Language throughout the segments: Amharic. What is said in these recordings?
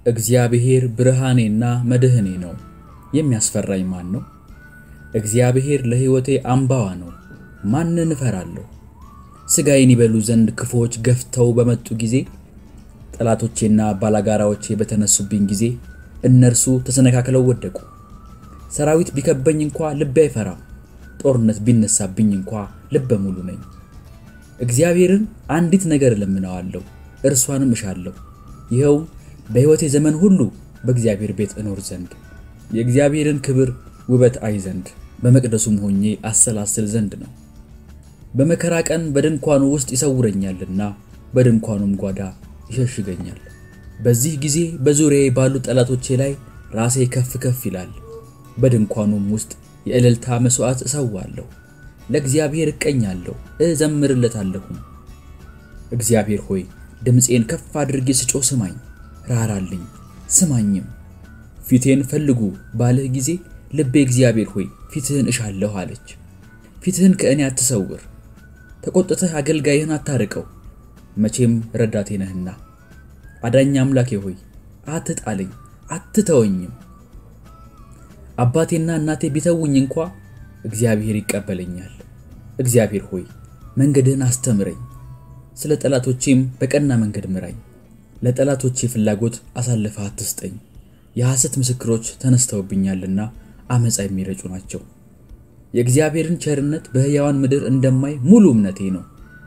እግዚአብሔር ብርሃኔና መድህኔ ነው፣ የሚያስፈራኝ ማን ነው? እግዚአብሔር ለሕይወቴ አምባዋ ነው፣ ማንን እፈራለሁ? ሥጋዬን ይበሉ ዘንድ ክፉዎች ገፍተው በመጡ ጊዜ፣ ጠላቶቼና ባላጋራዎቼ በተነሱብኝ ጊዜ እነርሱ ተሰነካክለው ወደቁ። ሰራዊት ቢከበኝ እንኳ ልቤ አይፈራም፣ ጦርነት ቢነሳብኝ እንኳ ልበ ሙሉ ነኝ። እግዚአብሔርን አንዲት ነገር እለምነዋለሁ፣ እርሷንም እሻለሁ፣ ይኸውም በሕይወቴ ዘመን ሁሉ በእግዚአብሔር ቤት እኖር ዘንድ የእግዚአብሔርን ክብር ውበት አይ ዘንድ በመቅደሱም ሆኜ አሰላስል ዘንድ ነው። በመከራ ቀን በድንኳኑ ውስጥ ይሰውረኛልና በድንኳኑም ጓዳ ይሸሽገኛል። በዚህ ጊዜ በዙሪያዬ ባሉ ጠላቶቼ ላይ ራሴ ከፍ ከፍ ይላል። በድንኳኑም ውስጥ የእልልታ መሥዋዕት እሰዋለሁ፣ ለእግዚአብሔር እቀኛለሁ፣ እዘምርለታለሁም። እግዚአብሔር ሆይ ድምፄን ከፍ አድርጌ ስጮህ ስማኝ፣ ራራልኝ ስማኝም። ፊቴን ፈልጉ ባልህ ጊዜ ልቤ እግዚአብሔር ሆይ ፊትህን እሻለሁ አለች። ፊትህን ከእኔ አትሰውር፣ ተቆጥተህ አገልጋይህን አታርቀው፣ መቼም ረዳቴ ነህና። አዳኝ አምላኬ ሆይ አትጣለኝ፣ አትተወኝም። አባቴና እናቴ ቢተውኝ እንኳ እግዚአብሔር ይቀበለኛል። እግዚአብሔር ሆይ መንገድህን አስተምረኝ፣ ስለ ጠላቶቼም በቀና መንገድ ምራኝ። ለጠላቶቼ ፍላጎት አሳልፈህ አትስጠኝ። የሐሰት ምስክሮች ተነስተውብኛልና አመፃ የሚረጩ ናቸው። የእግዚአብሔርን ቸርነት በሕያዋን ምድር እንደማይ ሙሉ እምነቴ ነው።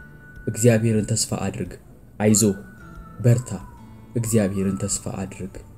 እግዚአብሔርን ተስፋ አድርግ፣ አይዞህ በርታ፣ እግዚአብሔርን ተስፋ አድርግ።